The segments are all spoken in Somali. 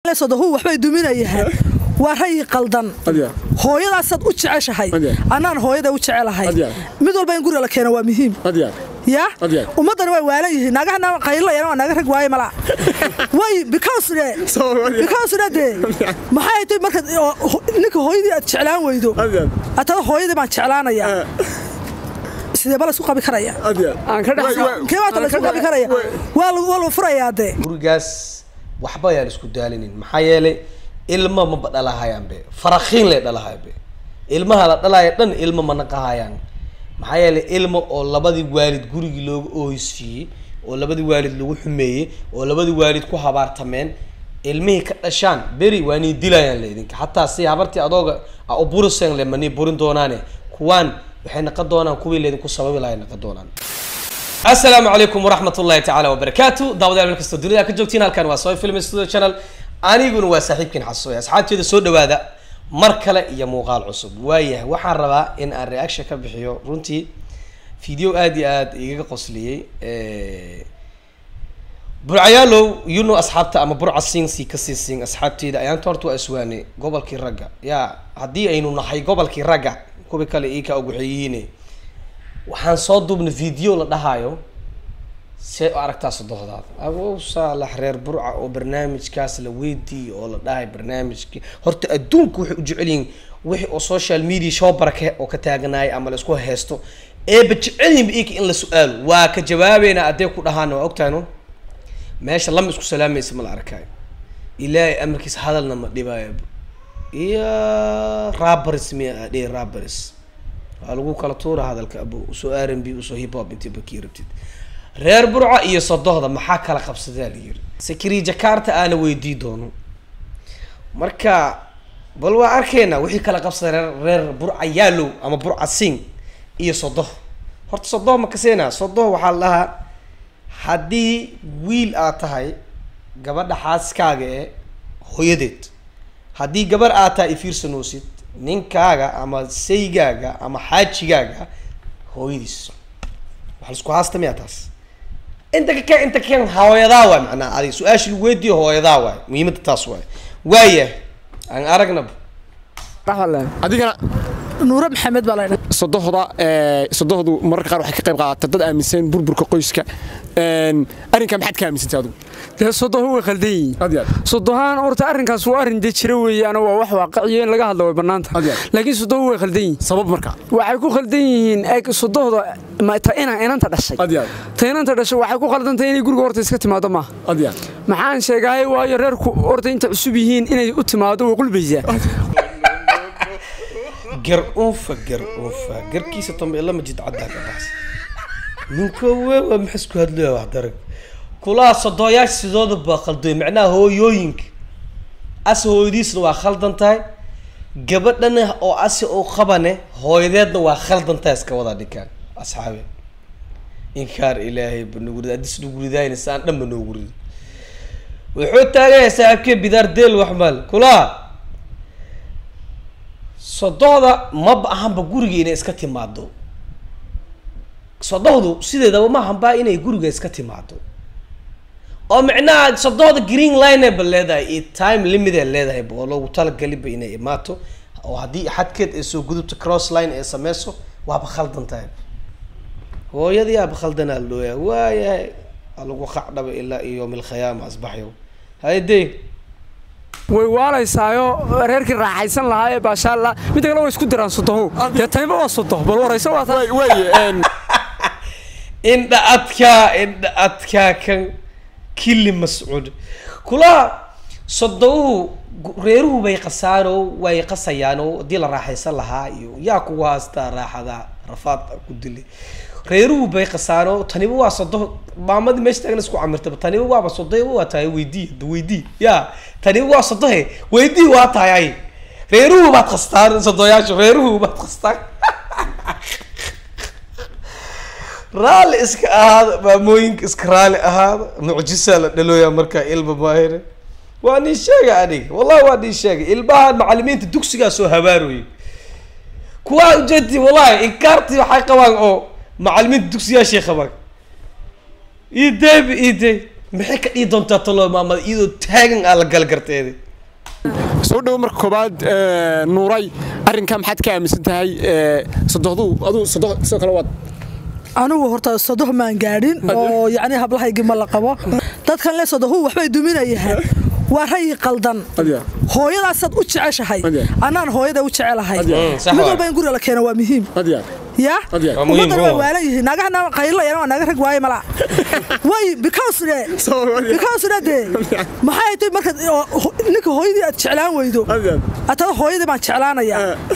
sodohu waxbay duminayahay waa rayi qaldan Adiga. hooyadaasaad u jeceshahay Adiga. annaan hooyada u jecelahay Adiga. mid walba in guriga la keeno waa muhiim Adiga. ya Adiga. ummaddana way waalan yihiin naagahana qaylilayana waa naga rag waaye malaa way because de Soo wadi. because de de maxay tahay marka ninka hooyadii aad jeclaan weydo Adiga. atada hooyadii baan jeclaanaya Ah. sidee ba la isku qabi karaya Adiga. aan ka dhex Way- way- kee baata la isku qabi karaya waa lagu waa lagu furayaa dee gurigaas waxba ayaan isku daalinin maxaa yeelay ilma maba dhalahayaanbe farakhiin lay dhalahayaanbe ilmaha la dhalaya dhan ilma ma naqahayaan maxaa yeelay ilma oo labadii waalid gurigii looga oohisiiyey oo labadii waalid lagu xumeeyey oo labadii waalid ku habaartameen ilmihii ka dhashaan beri waa nii dilayaan laydinka xataa si habartii adooga a u buriseen le manii burin doonaane kuwaan waxay naqon doonaan kuwii laydinku sababi lahay naqon doonaan asalaamu calaykum waraxmat ullahi tacaala wabarakaatu daawadayaal meel kastoo dunida ka joogtiin halkan waa soy film studio channel aniguna waa saaxiibkiin xasuuya asxaabteeda soo dhawaada mar kale iyo muuqaal cusub waayahay waxaan rabaa in aan reaction ka bixiyo runtii video aad iyo aad igaga qosliyey burcayaalow you know asxaabta ama burca siinsi ka sii siin asxaabteeda ayaanta horta waa iswaanay gobolkii ragga yaa haddii aynu nahay gobolkii ragga kuwi kale ii ka ogwaxeeyihiine waxaan soo duubnay video la dhahayo see u aragtaa sodohdaada agow saalax reer burca oo barnaamijkaas la weydiiyo oo la dhahay barnaamijki horta adduunku waxay u jecel yihiin wixii oo social media show barake oo ka taaganaaya ama la isku haysto eeba jecel yihinba ika in la su-aalo waa ka jawaabeynaa addee ku dhahaana waa ogtahayno meesha lama isku salaamaysa ma la arkaayo ilaahay amarkiisa hadalna ma dhibaayo iyo rabaris miya adhe rabaris waa lagu kala tuura hadalka abo usoo r n b usoo hip hop intii bakii rabtid reer burca iyo sodohda maxaa kala qabsadaa la yiri sakri jakarta aana weydii doono marka bal waa arkaynaa wixii kala qabsada reer reer burca yaalow ama burca sing iyo sodoh horta sodoh ma kaseena sodoh waxaa la dhahaa haddii wiil aad tahay gabadha xaaskaaga ee hooyadeed haddii gabar aad tahay ifiirsanoosid ninkaaga ama saygaaga ama xaajigaaga hooyadiis waxa laisku haasta miyaa taas inta ka keen inta ka keen hooyadaa waay macnaha adiga su-aashii lagu weydiiyo hooyadaa waay muhiimadda taas waay waaya aan aragnaba Adigana nuure maxamed baa la ydhaa sodohda ee sodohdu mararka qaar waxay ka qayb qaadataa dad aaminsan burburka qoyska een arrinka maxaad ka aaminsantay adigu dee sodoho way khaldan yihiin Adiga. sodohaan horta arrinkaas waa arrin dee jira weeyaana waa wax waaqiciyo in laga hadlo way bannaanta Adiga. laakiin sodoho way khaldan yihiin sabab marka waxay ku khaldan yihiin eg sodohda ma- ta ina inanta dhashay Adiga. ta inanta dhashay waxay ku khaldantahay inay guriga horta iska timaado maaha adiga maxaan sheegahay waayo reerku horta inta cusub yihiin inay u timaado way qulbaysaa gar unfa gar unfa garkiisa tombe lama jid caddaa ka baxsa ninkoowe waa maxaa isku hadlaya wax darag kulaha sodooyaasha sidooda baa khaldoy macnaha hooyooyinka ase hooyadiisna waa khaldan tahay gabadhana oo ase oo qabane hooyadeedna waa khaldan tahay iska wada dhikaan asxaabe inkaar ilaahay ba nagu rida addis nagu ridaayna saan dhan ba noogu rida wuxuu taagaya saaxiibkee bidaar deel wax maal kulaha sodohda maba ahanba guriga inay iska timaado sodohdu sideedaba ma ahanba inay guriga iska timaado oo micnaha sodohda green line ba leedahay iyo time limit ay leedahay ba oo loogu talagaliba inay imaato oo haddii xadkeed ay soo gudubto cross line ay sameyso waaba khaldan tahay hooyadii aaba khaldanaa la dhooyaa waayahay waa lagu qacdhaba ilaa iyo yowm alkhiyaama asbaxyo hayde way waalaysaayo reerkii raaxaysan lahaa ee baashaalla midda kale way isku diraan sodoho dee tayba waa sodoh bal warayso waa taa way way een indha adkaa indha adkaa kan kili mascuud kulaha sodobuhu gu- reeruhu bay qasaano way qasayaan oo haddii la raaxaysan lahaa iyo yaa kugu haastaa raaxada rafaad ku dilay reeruhu bay qasaano taniba waa sodo maamadii meesha taagna isku camirtaba taniba waaba sodoyba waa tahay weydii hada weydii ya taniba waa sodohe weydii waa tahay ay reeruhu baad qastaan sodoyaashu reeruhu baad qastaan raalli iska ahaada maamooyinka iska raalli ahaada mucjisaa la dhalooyaa markaa ilma maahire waa nin sheega aniga wallahi waa nin sheega ilmaha macalimiinta dugsigaa soo habaaroyay kuwaa ujeedti wallahi inkaartii waxay qabaan oo macalimiinta dugsiyaashay qabaan ideyba idey maxay ka dhihi doontaa talo maamada iyadoo taagan aa la gal garteeda soo dhowo marka koobaad ee, nuuray arrinkaa maxaad ka aaminsan tahay ee, sodohdu aduu sodoh sidoo kale waad anigu horta sodoh maan gaadhin oo yacni hablahaygii ma la qabo dadkan le sodohu waxbay duminayahaan waa rayi qaldan Adiga. hooyadaasaad u jeceshahay Adiga. annaan hooyada u jecelahay Adiga. Mm, sax mid waay. walba in guriga la keeno waa muhiim adiga ya Adiga. Waa muhiim, ummaddan waa bro. waalan yihiin naagahana qaylilayana waa naaga rag waaye mala way because de Soo wadi. because de de maxay tahay marka ninka hooyadii aad jeclaan weydo adiga atada hooyadii baan jeclaanaya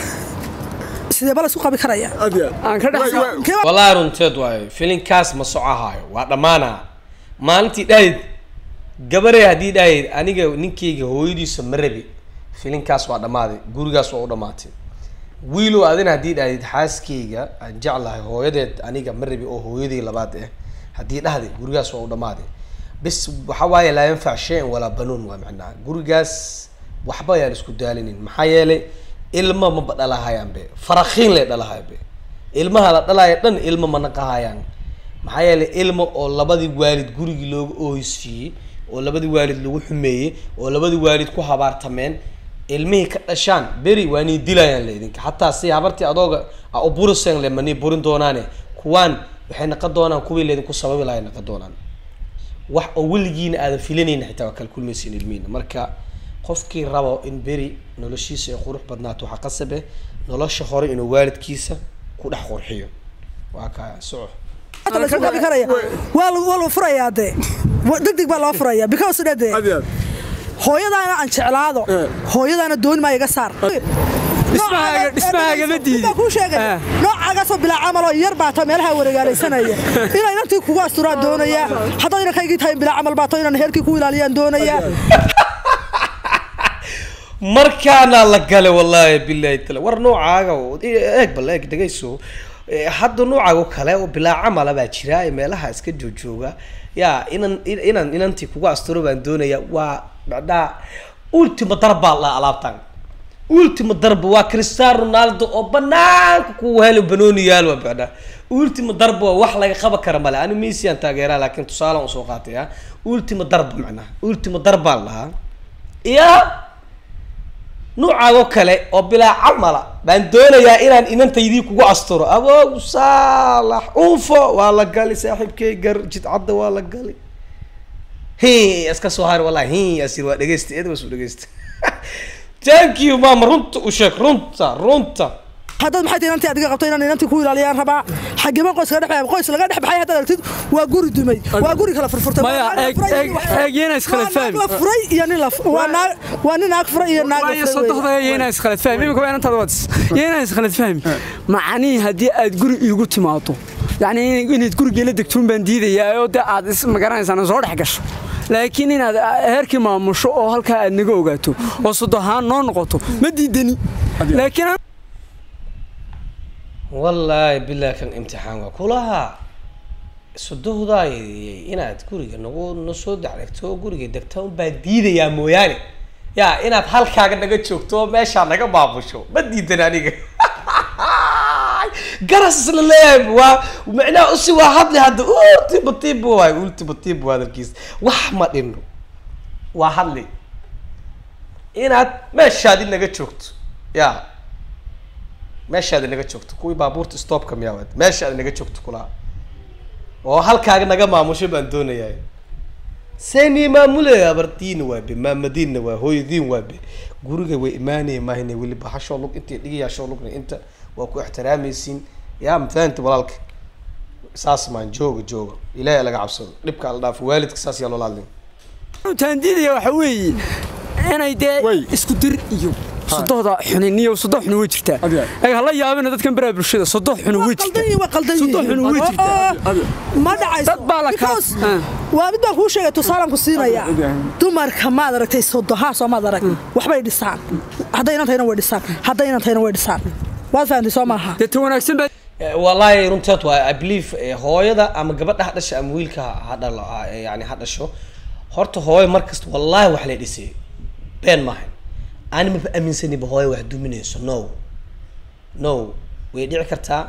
sidee bala isku qabi karaya adiga aan ka dhex Kee baa- wallaahi runteed waayo filinkaas ma socohaayo waa dhammaanaa maalintii dhahid gabarey haddii dhahid aniga ninkayga hooyadiisa ma rabi filinkaas waa dhammaaday gurigaas waa u dhammaatay wiilow adina haddii dhahid xaaskayga aan jeclahay hooyadeed aniga ma rabi oo hooyadii labaad ah haddii dhahday gurigaas waa u dhammaaday bis waxa waaye laa yanfac shay-an walaa banuun waa macnaha gurigaas waxba ayaan isku daalinin maxaa yeelay ilma maba dhalahayaan be farakiin lay dhalahayan be ilmaha la dhalaya dhan ilmo ma naqahayaan maxaa yeelay ilmo oo labadii waalid gurigii looga oohisiiyey oo labadii waalid lagu xumeeyey oo labadii waalid ku habaartameen ilmihii ka dhashaan beri waa nii dilayaan le idinka xataa si habartii adooga a u buriseen le manii burin doonaane kuwaan waxay naqon doonaan kuwii laydinku sababi lahay naqon doonaan wax oo weligiina aadan filanayna xitaa waa kala kulmaysiin ilmihiina marka qofkii rabo in beri noloshiisa ay qurux badnaato waxaa qasabe nolosha hore inuu waalidkiisa ku dhex qurxiyo waa kaa soco Hata la isku qabi karaya waa lagu waa lagu furayaa dee Wa- degdeg baa loo furaya because de de adiga hooyadaana aan jeclaado Eh. hooyadaana dooni maa iga saar Dhismahaaga- dhismahaaga ma diidin. Baa kuu sheegay Eh. noocaagaasoo bilaa camal oo yar baa ta meelaha wareegaalaysanaya inay inantii kugu asturaan doonaya haddaad inankaygii tahay bilaa camal baa to inaan heerkii ku ilaaliyaan doonaya markaana la gale wallaahi bilahi tala war noocaaga oo- eeg bal eeg dhegayso Eh, hadda noocaaga oo kale oo bilaa camala baa jira ee meelaha iska joojooga ya inan in- inaan inantii kugu asturo baan doonaya waa macnaha ultima darbaa la alaabtan ultima darba waa cristiano ronaldo oo banaanka ku helo banooniyaal waa macnaha ultima darba waa wax laga qaban kara male ani messi aan taageeraa laakiin tusaale aan usoo qaatay ah ultima darba macnaha ultima darbaa la lahaa iya nuucaagoo kale oo bilaa camala baan doonayaa inaan inantaydii kugu asturo aboog saalax unfo waa la gali saaxiibkay gar jidcadda waa la gali hi iska soo har wallahi hi asir waa dhegeysta eed wasu dhegeysta thank you mama runta u sheeg runta runta haddaad maxay tahay inantii adiga qabto inaan inantii ku ilaaliyaan rabaa xageba qoys laga dhex qoys laga dhex baxay haddaad aragtid waa guri dumay waa guri kala furfurtay Maya, Waa naag eeg- furay iyo eeg- wax kale. eeg yana iskala Waa naag fahmi. la furay iyo nin la fu- waa naag waa nin naag furay iyo naag la waayo furay sodohda weeye. iyo inaan iskhalad fahmi imika waa inantaada wadis iyo inaan iskhalad fahmi macanii haddii aad guri iigu timaado yacni in- inaad gurigeela degtuun baan diidayaa oo dee aad is magaranaysaa soo dhex gasho laakiin inaad heerkii maamusho oo halkaa aad naga ogaato oo sodohaan noo noqoto ma diidani laakiin aan- wallaahi bilahi kan imtixaan waa kulaha sodohdaay inaad guriga nagu na soo dacdegto oo guriga degta unbaa diidayaa mooyaane ya inaad halkaaga naga joogto oo meeshaa naga maamusho ma diidan aniga garas isla leeyahay waa macnaha usi waa hadli hadda ultima tibo waay ultima tibo hadalkiis wax ma dhino waa hadli inaad meeshaadi naga joogto ya meeshaada naga joogto kuwii baabuurta stopka miyaa meeshaada naga joogto kulaa oo halkaaga naga maamusho baan doonayaa seni maamulaya abartiina waabe maamadiinna waa hooyadiin waabe guriga way imaanaya maahine weliba hashoo lug intay dhigayaashoo lugna inta waa ku ixtiraamaysiin yaa mafahanti walaalka saas maan jooga jooga ilaahay laga cabsado dhibka la dhaafo waalidka saas yaa loola hadlin taan diidaya waxa weeye inay dee Wey. isku dir iyo sodohda xuniniyo sodoh xuni way jirtaa Adiga. ay hala yaabina dadkan baraha bulshada sodoh xuni way qaldan jirtaa yihiin waa qaldan Sodoh yihiin xuni way jirtaa Oo, ma dhacayso Dad baa la kala- Because Ah. waa mid baan kuu sheegay tusaalaan ku siinaya Adiga. dumarka maad aragtay sodohaa soo maad arag waxbay dhisaan hadday inan tahayna way dhisaan hadday inan tahayna way dhisaan waad fahantay soo maaha dee ta wanaagsan baa Eh, wallaahi runteed waa i believe eh, hooyada ama gabadha ha dhasha ama wiilka ha- ha dhalo ha- eh, yani ha dhasho horta hooyo markasta wallaahi wax la dhisay been maahan ani maba aaminsaniba hooyo wax duminayso no no way dhici kartaa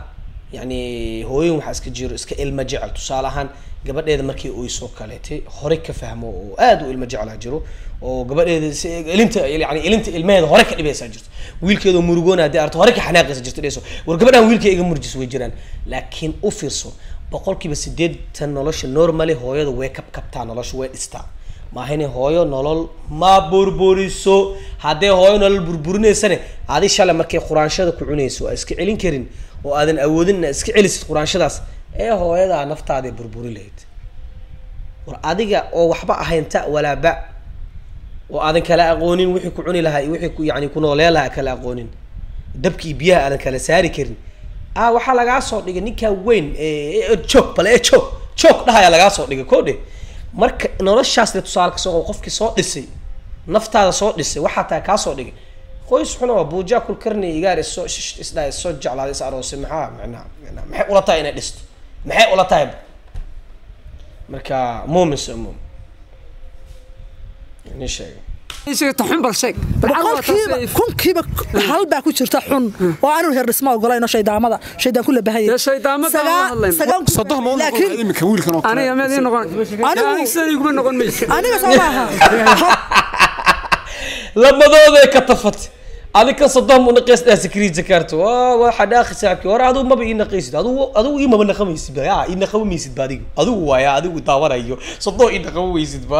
yacni hooyin waxaa iska jiro iska ilmo jecel tusaale ahaan gabadheeda markii oysoo kaleetay hore ka fahmo oo aad u ilmo jeclaa jiro oo gabadheeda si ilinta yani ilinta ilmaheeda hore ka dhibaysaa jirto wiilkeeda murugoona haddii arto hore ka xanaaqaysa jirto dhayso war gabadhan wiilkay iga murjis way jiraan laakiin u fiirso boqolkiiba sideetan nolosha normally hooyada way kabkabtaa nolosha way dhistaa maahine hooyo nolol ma burburiso haddee hooyo nolol burburinaysane adi shalay markay quraanshada ku cunayso aa iska celin karin oo aadan awoodin inaad iska celisid quraanshadaas ee hooyadaa naftaaday burburi lahayd war adiga oo waxba ahayn ta walaa ba oo aadan kala aqoonin wixii ku cuni lahaa iyo wixii ku yani ku noolee lahaa kala aqoonin dabkii biyaha aadan kala saari karin ah waxaa lagaa soo dhigay ninkaa weyn ee joog bale ee joog joog dhahayaa lagaa soo dhigay ko dhe marka noloshaas de tusaale kasoo qabo qofkii soo dhisay naftaada soo dhisay waxaa tahay kaa soo dhigay qoys xuna waa buujaa kul karni igaar isoo shish isdhaa isoo jeclaaday is aroosay maxaa macnaha macnaha maxay ula tahay inay dhisto maxay ula tahay marka muumin soo muumin ni sheegay isaga taxun bal sheeg boqolkiiba kunkiiba hal baa ku jirta xun oo aanu heer dhisma ogolayno shaydaamada shaydaan ku labahaya Dee shaydaamada aan hadlayno. sodoh ma laakiin imika wiilkan oo kale aniga meed ii noqon Anigu- aniga sida iguma noqon mayso aniga soo maaha labadooday ka tafatay adika soddon mu naqays dhaa sakrii jakarta waa waxa dhaaqi saabki hore adigu maba ii naqaysid adigu adigu ii maba naqamaysid ba yaa ii naqaba maysid ba adigu adigu waaya adigu daawanayo soddon ii naqaba maysid ba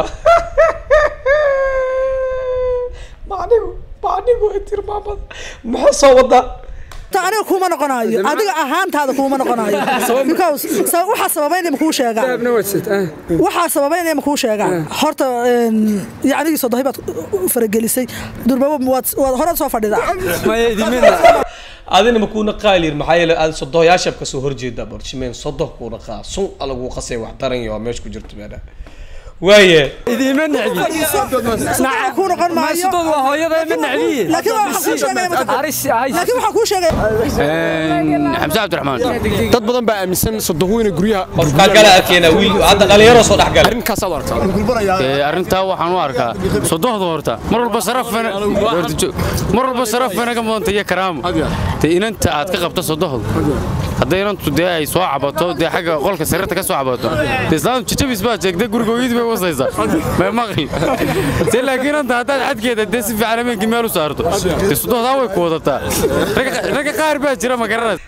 macnigu macnigu ay tilmaamada maxaa soo wadaa ta aniga kuma noqonayo adiga ahaantaada kuma noqonayo because sa- waxaa sababaynaya makuu sheegaa dahabna wadsad ah waxaa sababaynaya makuu sheegaa horta een, yacnigii sodohi baad u faragelisay durbaba waad waad horaad soo fadhidaa maya idimina adina ma kuuna qaalir maxaa yeele aad sodohoyaasha kasoo horjeeda barshimeen sodoh kuuna qaa sun alagu qasay wax daran iyo meesha ku jirto meedha waaye idima necbi Sodoh kuu noqon maayo maasudood waa hooyada ma necbiye laakiin waxaan kuu sheegaya mataqaan- aris ahay laakiin waxaan kuu sheegaya xamse cabdiraxmaan dad badan baa aaminsan sodohu inay guryaha qofkaa kala arkeena wiil hadda dhalinyaro soo dhex gala arrinkaasaad u aragtaa Ee, arrintaa waxaan u arkaa sodohda horta mar walba sarafana horta joog. mar walba sarafana ka mudanta iyo karaamo dee inanta aad ka qabto sodohda hadday inantu dee ay soo cabato dee xagga qolka sariirta ka soo cabato dee islaamtu jajabis baa jeegta guriga hooyadii bay wasaysaa may maqli dee laakiin inanta haddaad xadkeeda dee si fiican habeenkii meel u saarto dee sodohdaa way ku wadataa Ragga- ragga qaar baa jira ma garanaysa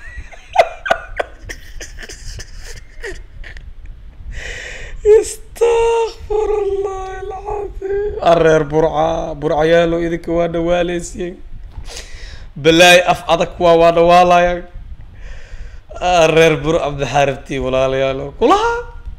استغفر الله العظيم الرير برعة برعة يالو إذك وانا واليسين بلاي أف أدك وانا والا الرير برعة بحاربتي ولا يالو كلها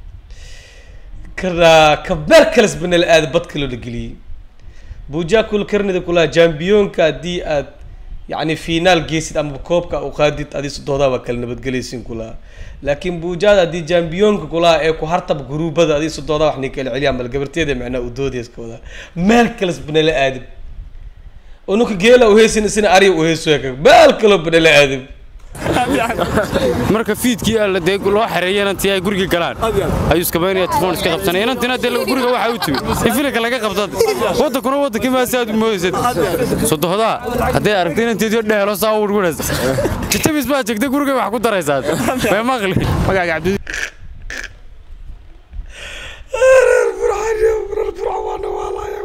كنا كبر كلس بن الآد بدكلو لقلي بوجا كل كرني دي كلها جامبيون كدي أد يعني فينال جيسد أما كوبكا وقادت أدي صدودا وكل نبت جليسين كلها laakiin buujaada haddii jambiyoonka kulaha ee ku hartab guruubada adii sodooda wax nin kala celiyaan bal gabarteeda macnaa u doodayskooda meel kales banala aadib oo ninka geela u heesin isina ariga u heeso meel kaloo banala aadib marka fiidkii alla dee loo xareeyay inantii ay guriga galaan ayuu iskabaynaya telefoon iska qabsanaya inantina dee guriga waxaa u timi in filinka laga qabtad waddankuna waddankii maasi aad u moodaysad sodohdaa hadday aragtay inanteediyo dhehelo saa u urgunaysa jajabis baa jegta guriga wax ku daraysaa may maqli magaaga cabdi reer burcaan reer burcaan waa nawaalaya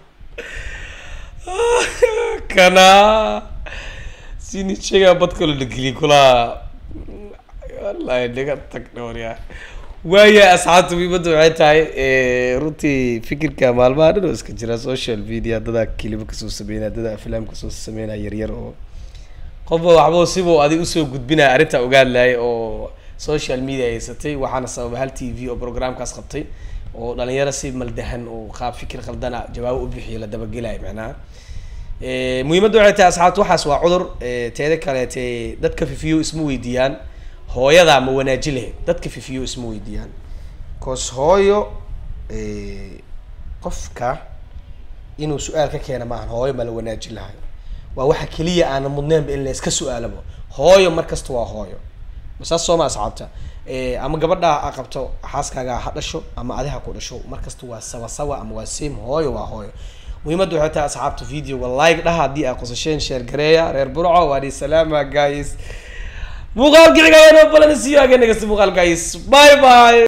kana sini sheegaa bad kaloo la geliyay kulaha wallahi naga tag dhowryaa waaya asxaabta muhiimadda waxay tahay eh, runtii fikirka maalmaha dhan oo iska jira social media dadaa kilibo kasoo sameynaya dadaa aflaam kasoo sameynaya yaryar oo qofba waxba sibuu adig usoo gudbinaya arrinta ogaan lahay oo social media haysatay waxaana sababa hal t v oo programkaas qabtay oo dhalinyaro si maldahan oo qaab fikir khaldana jawaabo u bixiyo la dabagelayo macnaha Eh, muhiimadda waxay tahay asxaabta waxaas waa cudur eh, teeda kaleete dadka fifiyo isma weydiiyaan hooyadaa ma wanaaji lahayd dadka fifiyo isma weydiiyaan cause hooyo eh, qofka inuu su-aal ka keena maahan hooyo ma la wanaaji lahay waa waxa keliya aana mudneenba in la iska su-aalabo hooyo mar kasta waa hooyo saas sooma asxaabta Eh, ama gabadha ha qabto xaaskaaga ha dhasho ama adiha ku dhasho mar kasta waa sawa sawa ama waa same hooyo waa hooyo muhiimadda waxay tahay asxaabta videoga like dhaha haddii ay qosasheen share gareeya reer burco waadi salaama guys muuqaalka xiga ayaa noo balanisiyo aganegas muuqaalkays bye bye